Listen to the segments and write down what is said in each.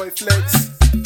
boy flex.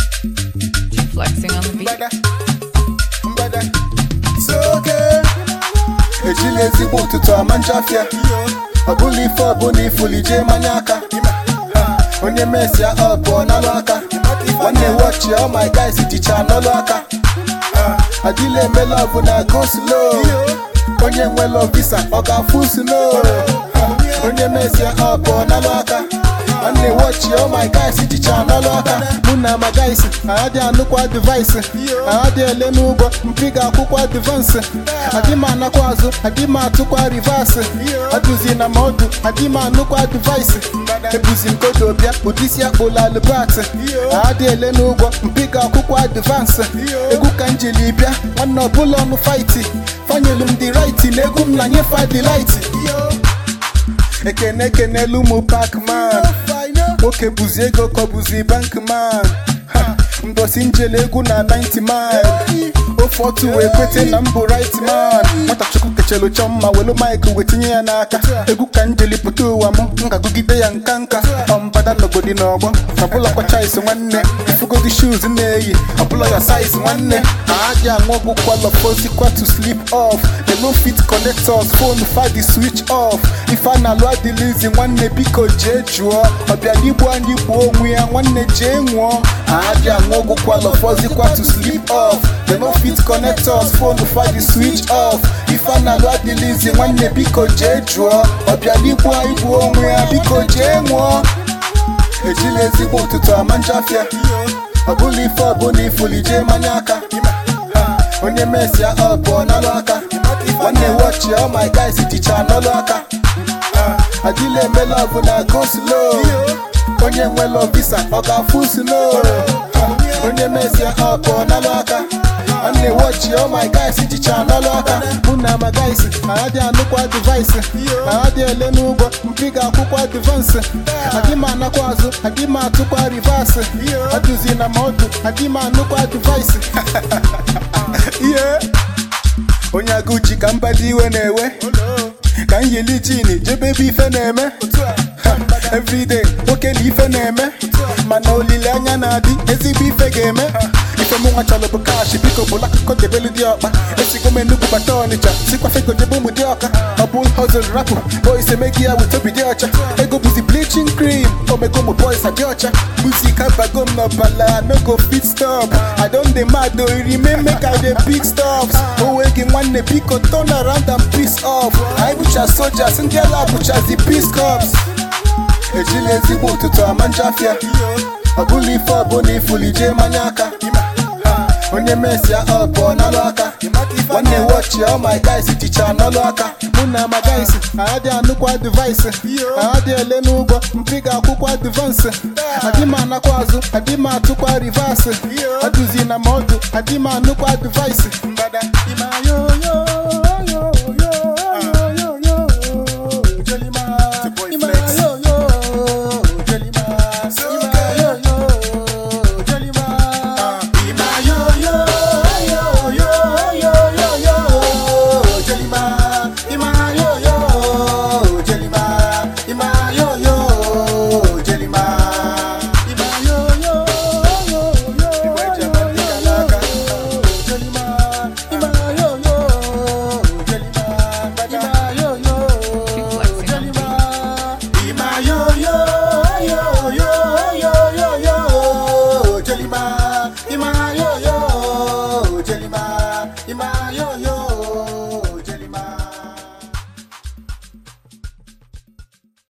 Flexing on the beat. Mbada, mbada. So okay. Ejila ezigbo ụtụtụ ama njafịa. Ọ bụla ife ọbụla ifuli jee manye aka. Ha, Onye mesia ọ pụọ n'alụ aka. Nwanne wọchị all my guys jicha n'ọlụ aka. Ha, Adịla eme love na go slow. Onye nwelo visa ọ ga-afụ slow. Ha, Onye mesia ọ pụọ n'alụ aka. Nwanne wọchị all my guys jicha n'ọlụ aka. Mụ na ma guys adị anụkwa device. Adị ele n'ụgwọ mpi ga-akwụkwa advance. Adị m anakwa azụ adị m atụkwa reverse. Adụzi na ma ọdụ adị m anụkwa device. Ebuzi m kodo bịa ụdịsi akpụla alụbat. Adị ele n'ụgwọ mpi ga-akwụkwa advance. Egwu ka njili bịa nwanne ọbụla ọnụ fight. Fanyelu m dị right na egwu m na nyefa dị light. ekene ekenelu ụmụ pakman nwoke bụzi ego ka ọ bụzi bankman Ha, mbosi njele egwu na 90 mile ofe otu wee kwete na mbụ right man nwata chukwu kechelu chọ mma welu maịkị wee tinye ya n'aka egwu ka njeli pụta ụwa m m ga-agụgide ya nka nka ọmbada n'ogodi n'ọgbọ ọbụla kwacha isi nwanne ifugodi shoes na-eyi ọbụla ya size nwanne aadị aṅụ ọgwụ kwalọfozikwa to sleep off they no fit connect us phone fadi switch off ife a na-alụ adịlizi nwanne biko jee jụọ ọbịaligbo anyị gbuo onwe ya nwanne jee nwụọ aadị aṅụ ọgwụ kwalọfozikwa to sleep off they no fit connect us phone fadi switch off ife a na-alụ adịlizi nwanne biko jee jụọ ọbịaligbo anyị gbuo onwe ya biko jee nwụọ ejila ezigbo ụtụtụ ama njafịa ọ bụla ife ọbụla ifuli jee manye aka Ha, onye mesia ọ pụọ n'alụ aka nwanne wọchị all my guys jicha n'ọlụ aka Ha, adịla eme love na go slow onye nwelo visa ọ ga-afụ slow Ha, onye mesia ọ pụọ n'alụ aka nwanne wọchị all my guys jicha n'ọlụ aka mụ na ma guys adị anụkwa device adị ele n'ụgwọ mpi ga-akwụkwa advance adị m anakwa azụ adị m atụkwa reverse adụzi na ma ọdụ adị m anụkwa device ihe onye agụji ka mbadi iwe na-ewe ka m yili jin jebe ebe ife na-eme Ha, everyday nwoke na ife na-eme mana olileanya na-adị ezigbo ife ga-eme ife mụ nwa chọrọ bụ kash biko bụla akụkọ debelu dị ọkpa esigo m enugwu bata ọnịcha sikwa fego jebe ụmụ dị ọka ọ bụ hozl rapụ boys emegi ya wit obi dị ọcha ego bụzi bleaching cream omego ụmụ boys adị ọcha muzik abago m n'ọbala no go fit stop i don dey mad o remain make i dey big stops owe gị nwanne biko turn around and peace off anyị bụcha soldiers ndị ala bụchazi peace corps ejila ezigbo ụtụtụ ama njafịa ọ bụla ife ọbụla ifuli jee manye aka Ha, onye mesia ọ pụọ n'alụ aka nwanne wọchị all my guys jicha n'ọlụ aka mụ na ma guys adị anụkwa device adị ele n'ụgwọ mpi ga-akwụkwa advance adị m anakwa azụ adị m atụkwa reverse adụzi na ma ọdụ adị m anụkwa device mbada imayo